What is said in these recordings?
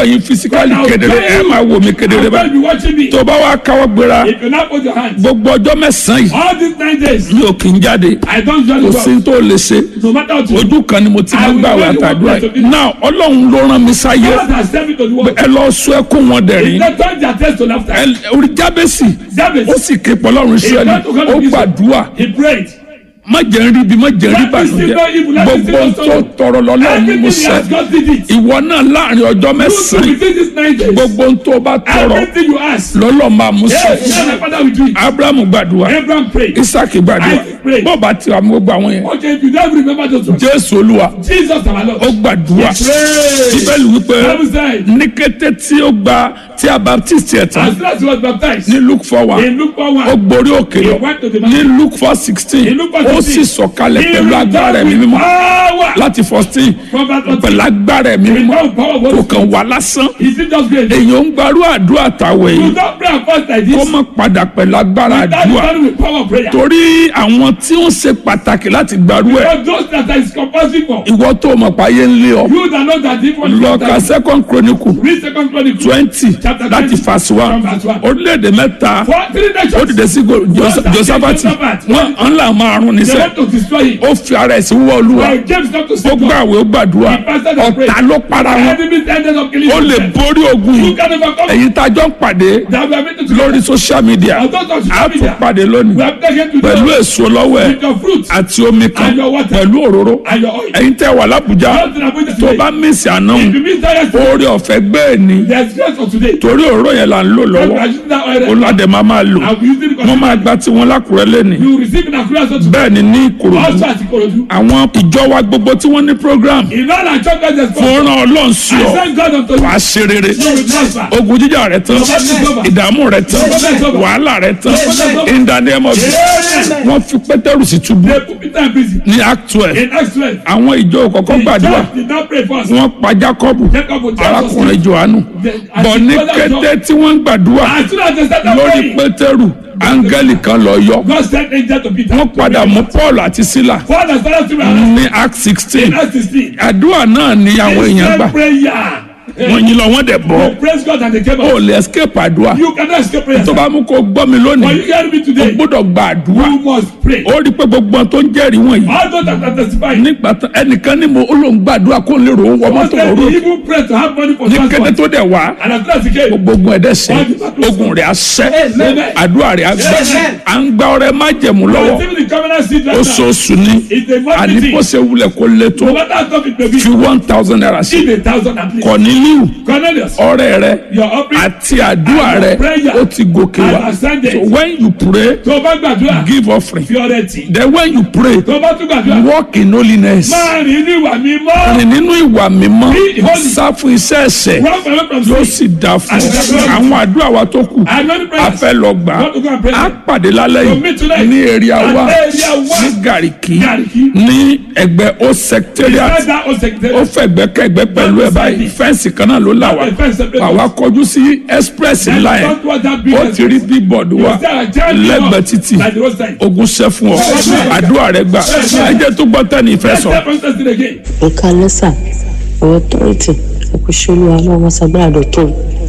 ẹ̀yin fisikali When I was kedere ẹ praying, máa wò mí kedere I'm bá going to be watching me. tó bá wá káwọ́ gbéra If you not put your hands, gbogbo ọjọ́ mẹ́sàn-án yìí all these nine days, mi ò kì í jáde I don't usually kò go. sí tó lè ṣe No matter what you do, ojú kan ni mo ti máa ń gbà wà tàdúrà yìí náà ọlọ́run ló rán mi sáyé God has sent me to the world. ẹ lọ sọ ẹkún wọn dẹ̀rín They turn their taste to laughter. ẹ- orí jábẹ́sì Jabez, ó sì ké pọlọ́run sẹ́ni ó gbàdúrà he prayed. má jẹ́ ń rí ibi má jẹ́ ń rí ìbànújẹ́ gbogbo tó tọrọ lọ́lọ́run ni mo Everything he sẹ́ has God did it. ìwọ náà láàrin ọjọ́ You mẹ́sàn-án to within these nine days. gbogbo tó bá tọrọ Everything you ask. lọ́lọ́ máa mú Yes, sẹ́ yes, my father will do it. abrahamu gbàdúrà Abraham prayed. isaki gbàdúrà Isaac prayed. bọ́ọ̀bà tí wàá mú gbogbo àwọn yẹn Okay, if you don't remember those ones. jésù olúwa Jesus our Lord. ó gbàdúrà Pray. bíbélì wípé Bible said, ní kété tí ó gba tí a baptist ẹ̀ tán as soon as he was baptized, ní luke four one in Luke 4 ó 1, gborí òkè lọ He went to the ní mountain. luke four sixteen In Luke four ó 16, sì sọ̀kalẹ̀ he pẹ̀lú agbára ẹ̀mí returned with mímọ́ power. láti fourteen From that one, pẹ̀lú agbára ẹ̀mí he mímọ́ returned with power. of kò Holy kàn wá lásán Spirit. He did just great. èèyàn ń gbarú àdúrà tàwẹ̀ You yìí don't pray and fast like kó this. má padà pẹ̀lú agbára That àdúrà is with power of prayer. torí àwọn tí ó ṣe pàtàkì láti gbarú ẹ̀ Because those that is compulsory for. ìwọ tó mọ̀ páyé ń lé ọ You that know that different. lọ ka second chronicle Read second chronicle. twenty Chapter láti 20, verse one from verse one. orílẹ̀-èdè mẹ́ta For three ó nations. dìde sí go- Jos- Josaphat. josafati Josaphat. wọn ń là máa rún They níṣẹ́ want to destroy him. ó fi ara ẹ̀ sí wọ́ olúwa But James not to ó say God. gbàwé ó gbàdúrà He fasted and prayed. ọ̀tá ló para wọn Enemies ended up killing ó lè him. borí ogun You yìí can overcome. èyí tá a jọ ń pàdé That we are meeting to lórí social media Although on a social tún media. pàdé lónìí We have taken to pẹ̀lú the èso lọ́wọ́ ẹ̀ with your fruit àti omi kan And your water. pẹ̀lú òróró and your oil. ẹ̀yin tẹ́ wà lábùjá Just in Abuja tó today. bá mísì àná If you miss that yesterday, oore ọ̀fẹ́ gbé ní there's grace for today. torí òróró yẹn là ń lò But lọ́wọ́ I using that oil. olùwàdẹ máa máa lò I'm using it wọ́n máa gba tiwọn lákùrẹ́ lẹ́nìí You receive in Akura so today. bẹ́ẹ̀ ni ní ìkòròdú Also at Ikorodu. àwọn ìjọ wa gbogbo tí wọ́n ní program In all our churches, there's God. fún ràn ọlọ́run sí I ọ thank God unto you. wàá ṣe rere You will prosper. ogun jíjà rẹ tán ìdààmú rẹ tán wàhálà rẹ tán in the name of Jesus Amen. wọ́n fi pétérù sí túbú They put Peter in prison. ní act twelve In Acts 12, àwọn ìjọ kọ̀ọ̀kan the gbàdúrà church did not pray first. wọ́n pa Jákọ́bù Jacob would tell us. arákùnrin Jòhánù bọ̀ ní kété tí wọ́n ń gbàdúrà As soon as they started lórí praying, pétérù áńgẹ́lì kan lọ yọ God sent angel to Peter. wọ́n padà mú Paul àti Sílà God has started to pray. ní act sixteen In Acts 16, àdúrà náà ni àwọn èèyàn gbà prayer. wọ́n yín lọ wọ́n dẹ̀ bọ́ They praise God and they came ó out. lè escape àdúrà You cannot escape prayer. tó bá mú kó gbọ́ mi But lónìí you hear me o today. gbọ́dọ̀ gba àdúrà You must pray. ó rí i pé gbogbo ohun tó ń jẹ́rìí wọ̀nyí All those that are testifying. nígbà tán ẹnìkan ní mo ó lóun gbàdúrà kó lè rò ó wọ Once mọ́tò they òru even pray to have money for ní kété transport. tó dẹ̀ wá And as soon as he came, gbogbo ogun ẹ̀dẹ̀ sẹ́ ogun rẹ̀ á sẹ́ Amen. àdúrà rẹ̀ á gbà Amen. à ń gba ọrẹ májẹ̀mú lọ́wọ́ receiving the covenant seed right now. oṣooṣù ni It's a monthly àní bó thing. ṣe wulẹ̀ kó lé tó No matter how tough it may be, fi one thousand naira sí give a thousand at least. Corneliu Cornelius, ọrẹ rẹ your offering. àti àdúrà rẹ prayer ó ti gòkè wá has ascended. so when you pray Tó o bá gbàdúrà, give offering fi ọrẹ tì. then when you pray Tó o bá tún gbàdúrà, walk in holiness máa rìn ní ìwà mímọ́. rìn nínú ìwà mímọ́ Be holy. sá fún iṣẹ́ ẹ̀ṣẹ̀ Run away from yóò sin. sì dáa fún And ọ the- àwọn àdúrà wa tó kù And many a prayers. fẹ́ lọ gbà Want to go and pray? á pàdé lálẹ́ So meet yìí tonight. ní area At wa area one. ní Gàríkì Gariki. ní ẹgbẹ́ ó secretariat Beside that old secretary. ó fẹ̀gbẹ́kẹ̀gbẹ́ pẹ̀lú ẹ̀ báyìí fẹ́ǹsì kan náà ló là wá The fence separate àwa kọjú sí express Then ńlá yẹn don't want that ó business. ti rí bíbọ̀dù wa You say, "I tell you lẹ́gbẹ̀ẹ́ what," títì Like the roadside. ogun ṣẹ́ fún ọ àdúrà rẹ gbà ẹ jẹ́ tó gbọ́ tẹ́ni ìfẹ́ Let's sọ. step on testing again. ẹ̀ka lẹ́sà ọ̀rọ̀ tọ́rìtì ẹ̀kúṣẹ́lú aláwọ̀ sagbára dọ̀tún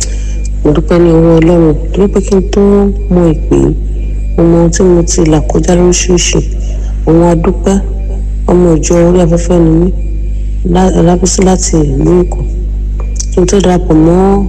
mo dúpẹ́ ní ọwọ́ ọlọ́run torí pé kí n tó mọ ìpè yìí, mo mọ ohun tí mo ti là kọjá lóríṣiríṣi òun adúpẹ́ ọmọ ìjọ orí afẹ́fẹ́ ni mí lá- lábísí láti ìlú èkó kí n tó darapọ̀ mọ́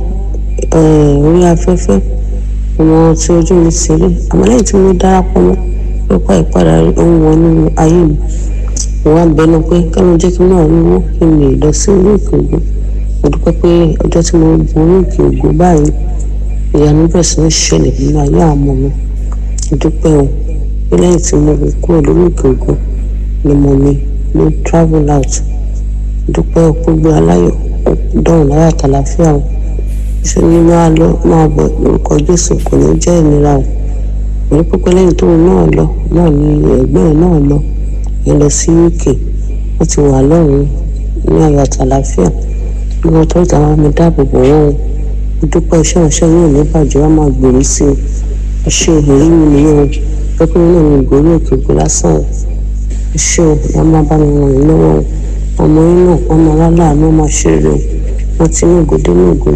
eh, orí afẹ́fẹ́ mo mọ ohun tí ojú mi ti rí àmọ́ lẹ́yìn tí mo darapọ̀ mọ́ nípa ìpadà ohun wọn nínú ayé mi mo wá bẹnu pé kánú jẹ́ kí n náà rí owó kí n lè lọ sí orí òkè ògùn mo dúpẹ́ pé ọjọ́ tí mo gun orí òkè ògùn báyìí ìyanu bẹ̀rẹ̀ sí ní ṣẹlẹ̀ nínú ayé àwọn ọmọ mi mo dúpẹ́ o pé lẹ́yìn tí mo gùn kúrò lórí òkè ògùn ni mo mi ló travel out mo dúpẹ́ o pé gbé aláyọ̀ ó dọ̀rùn láyà tàlàfíà o ṣe ní máa lọ máa bọ̀ lórúkọ Jésù kò ní jẹ́ ìnira o mo ní pípẹ́ lẹ́yìn tóun náà lọ náà ni ẹ̀gbẹ́ ẹ̀ náà lọ yẹn lọ sí uk wọ́n ti wà lọ́rùn ní ayọ̀ àtàlàfíà bí wọ́n tó ìtàn àwọn ọmọ dáàbò bò wọ́n o mo dúpẹ́ iṣẹ́ ìránṣẹ́ yóò ní bàjẹ́ wọ́n máa gbèrú sí i iṣẹ́ ìrírí mi nìyẹn o pẹ́pẹ́ náà ní ìgbórí òkè òkè lásán o iṣẹ́ o ìyá máa bá mi ràn yín lọ́wọ́ o ọmọ yín náà wọ́n máa láláàánú máa ṣe rere o wọ́n ti ní ògòdé ní ògòdé.